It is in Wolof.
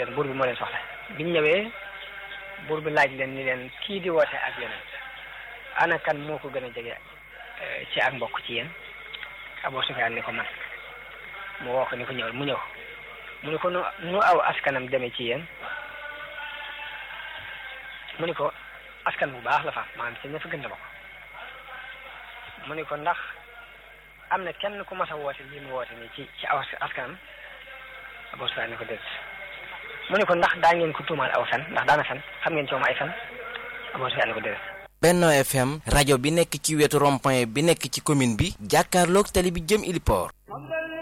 leen buur bi moo leen soxla biñ ñëwee buur bi laaj leen ni leen kii di woote ak yonent ana kan moo ko gën a jege ci ak mbokk ci yéen Abu Sufyaan ni ko man mu woo ko ni ko ñëwal mu ñëw mu ni ko nu nu aw askanam demee ci yéen mu ni ko askan bu baax la fa maanaam ci ña fa gën la bokk mu ni ko ndax am na kenn ku mas a woote lii mu woote nii ci ci aw askanam Abu Sufyaan ni ko déet mu ni ko ndax daa ngeen ko tuumaal aw fen ndax daana fen xam ngeen ci moom ay fen Abu Sufyaan ni ko déet Benno FM rajo bi nekk ci wetu rond-point bi nekk ci commune bi jàkkaarloog tali bi jëm Iliport